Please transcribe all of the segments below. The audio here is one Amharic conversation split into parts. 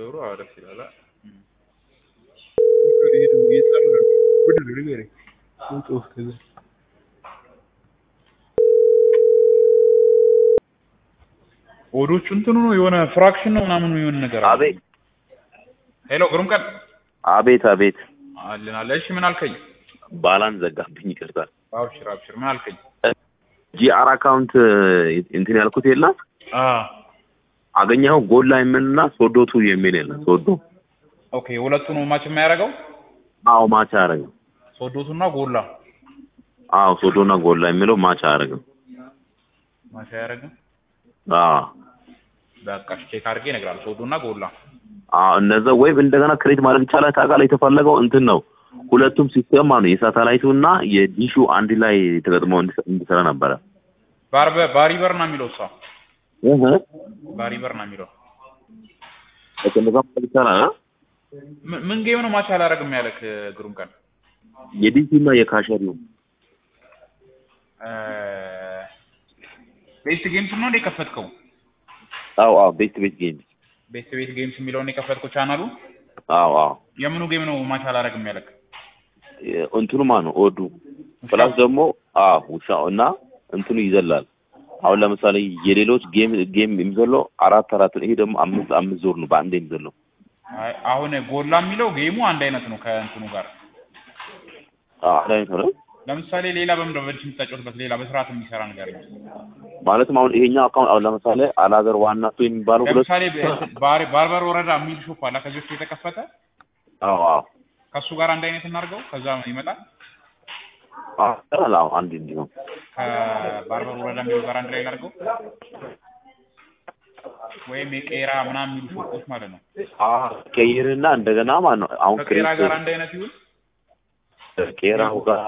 ብሩ አዎ ደስ ይላል። አ- እም። ሄዱ እየጠሩ ነው። ምንድን ነው ንገረኝ። ውጡ ከዛ ኦዶቹ እንትኑ ነው የሆነ ፍራክሽን ነው ምናምን የሆነ ነገር አለ። አቤት ሄሎ ግሩም ቀን አቤት አቤት አለን አለ። እሺ ምን አልከኝ? ባላንስ ዘጋብኝ ይቅርታ አብሽር አብሽር ምን አልከኝ? ጂአር አካውንት እንትን ያልኩት የለ አ አገኘኸው ጎላ የምልና ሶዶቱ የሚል የለ ሶዶ ኦኬ ሁለቱ ነው ማች የሚያደርገው አዎ ማች አያደርግም ሶዶቱና ጎላ አዎ ሶዶና ጎላ የሚለው ማች አያደርግም ማች አያደርግም። አዎ በቃ እሺ ቼክ አድርጌ እነግርሃለሁ። ሶዶና ጎላ አዎ እነዛ ወይም እንደገና ክሬት ማድረግ ይቻላል ታውቃለህ የተፈለገው እንትን ነው ሁለቱም ሲስተም ነው የሳተላይቱ እና የዲሹ አንድ ላይ ተገጥመው እንዲሰ- እንዲሰራ ነበረ ባርበ ባሪበር ነው የሚለው እሷ እህ ባሪበር ነው የሚለው እንደዛ ማድረግ ይቻላል አ? ምን- ምን ጌም ነው ማች አላደርግም ያለክ ግሩም ቀን የዲሹ እና የካሸሪው ቤስት ጌምስ ነው እንደ የከፈትከው አዎ አዎ ቤት ቤት ጌም ቤስት ቤት ጌምስ የሚለውን የከፈትከው ቻናሉ አዎ አዎ የምኑ ጌም ነው ማች አላደርግም ያለክ እንትኑ ማ ነው ኦዱ ፕላስ ደግሞ አዎ ውሻው እና እንትኑ ይዘላል አሁን ለምሳሌ የሌሎች ጌም ጌም የሚዘለው አራት አራት ነው። ይሄ ደግሞ አምስት አምስት ዞር ነው በአንድ የሚዘለው አይ፣ አሁን ጎላ የሚለው ጌሙ አንድ አይነት ነው ከእንትኑ ጋር አዎ አንድ አይነት ነው ለምሳሌ ሌላ በምንድን ነው በዲሽ የምታጫወትበት ሌላ በስርዓት የሚሰራ ነገር ነው ማለትም አሁን ይሄኛው አካውንት አሁን ለምሳሌ አላገር ዋና ሱ የሚባለው ሁለት ለምሳሌ በ- ባር- ባርበር ወረዳ የሚል ሾፕ አለ ከዚህ በፊት የተከፈተ አዎ አዎ ከእሱ ጋር አንድ አይነት እናድርገው ከዛ ይመጣል አዎ ይሰራል። አዎ አንድ እንዲሁም ከባርበር ወረዳ የሚለው ጋር አንድ ላይ እናድርገው ወይም የቄራ ምናምን የሚሉ ሾፖች ማለት ነው አዎ ቀይርና እንደገና ማለት ነው አሁን ከቄራ ክሬት ጋር አንድ አይነት ይሁን ቄራው ጋር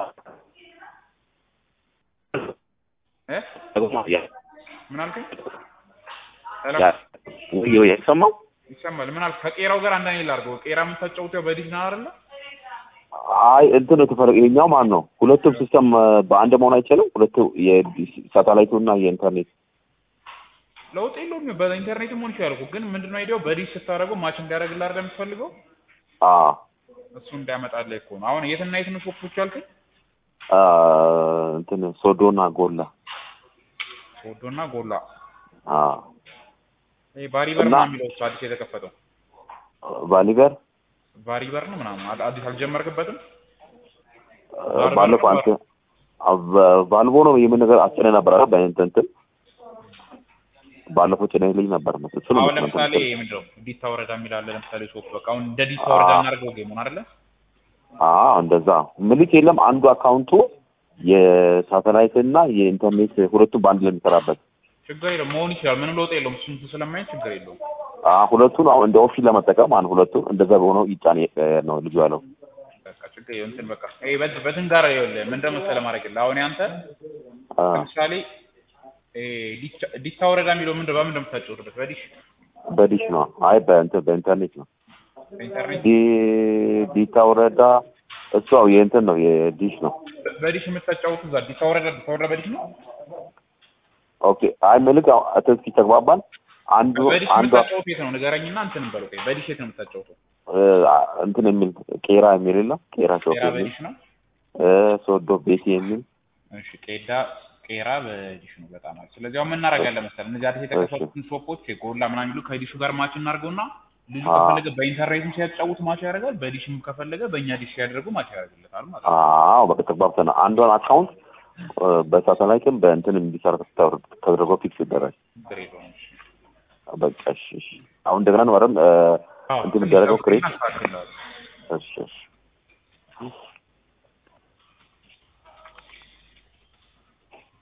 እ ደግሞ ያ ምን አልከኝ ሄሎ ያ ወይ ወይ አይሰማው ይሰማል ምን አልክ ከቄራው ጋር አንድ አይነት ላድርገው ቄራ የምታጫውተው በዲሽ ነው አይደለ አይ እንትን የተፈለገ ይሄኛው ማን ነው ሁለቱም ሲስተም በአንድ መሆን አይችልም ሁለቱ የሳተላይቱ እና የኢንተርኔት ለውጥ የለውም በኢንተርኔት መሆን ይችላል እኮ ግን ምንድነው አይዲያው በዲሽ ስታደርገው ማች እንዲያደርግልህ አይደል የምትፈልገው አ እሱ እንዳያመጣልህ እኮ ነው አሁን የትና የት ነው ሾፖች አልከኝ አ እንትን ሶዶና ጎላ ሶዶና ጎላ አ ይሄ ባሪበር እና- ነው የሚለው እሱ አዲስ የተከፈተው ቫሊበር ባሪበር ነው ምናምን አ- አዲስ አልጀመርክበትም ባለፈው አንተ ቫልቮ ነው የምን ነገር አስጨነ ነበር አይደል በእንትን እንትን ባለፈው ጭነህ ልኝ ነበር ነው እሱ ነው አሁን የምትለው ለምሳሌ እንትን። ምንድነው ዲታ ወረዳ የሚል አለ ለምሳሌ ሾፕ በቃ አሁን እንደ ዲታ ወረዳ እናድርገው ጌሙን አይደለ አዎ እንደዛ ምልክ የለም አንዱ አካውንቱ የሳተላይት እና የኢንተርኔት ሁለቱም በአንድ ላይ የሚሰራበት ችግር የለውም መሆን ይችላል ምንም ለውጥ የለውም እሱን ስለማየት ችግር የለውም አ ሁለቱን አሁን እንደ ኦፕሽን ለመጠቀም አንድ ሁለቱን እንደዛ በሆነው ይጫን ነው ልጁ ያለው በቃ ችግር የለውም እንትን በቃ ይሄ በድ- በትን ጋር ይኸውልህ ምን እንደመሰለህ ማድረግልህ አሁን ያንተ አ ለምሳሌ ይሄ ዲታ- ዲታ ወረዳ የሚለው ምንድን በምን እንደምታጫወትበት በዲሽ በዲሽ ነው አይ በእንትን በኢንተርኔት ነው በኢንተርኔት ዲ ዲታ ወረዳ እሱ ያው የእንትን ነው የዲሽ ነው በ- በዲሽ የምታጫወቱ እዛ ዲታ ወረዳ ዲታ ወረዳ በዲሽ ነው ኦኬ አይ ምልክ ያው እስኪ ተግባባን አንዱ በዲሽ አንዱ የምታጫወቱ የት ነው ንገረኝና እንትን በለው ቆይ በዲሽ የት ነው የምታጫወተው እ፣ እንትን የሚል ቄራ የሚል የለም ቄራ ሾፕ ቄራ የሚል በዲሽ ነው እ፣ ሶዶ ቤት የሚል እሺ ቄዳ ቄራ በዲሽ ነው በጣም አሪፍ ስለዚህ አሁን ምን እናደርጋለን መሰለህ እነዚህ አዲስ የተከፈቱትን ሾፖች የጎላ ምናምን የሚሉ ከዲሹ ጋር ማች እናድርገውና ልጁ አዎ። ከፈለገ በኢንተርኔትም ሲያጫውት ማች ያደርጋል በዲሽም ከፈለገ በእኛ ዲሽ ሲያደርጉ ማች ያደርግለታል ማለት ነው አዎ በቃ ተግባብተናል አንዷን አካውንት እ፣ በሳተላይትም በእንትን እንዲሰራ ተደርጎ ፊክስ ይደረግ ችግር የለውም እሺ በቃ እሺ እሺ አሁን እንደገና ነው አይደል እ፣ አዎ እንትን የሚደረገው ክሬት እናስተካክለዋለን። እሺ እሺ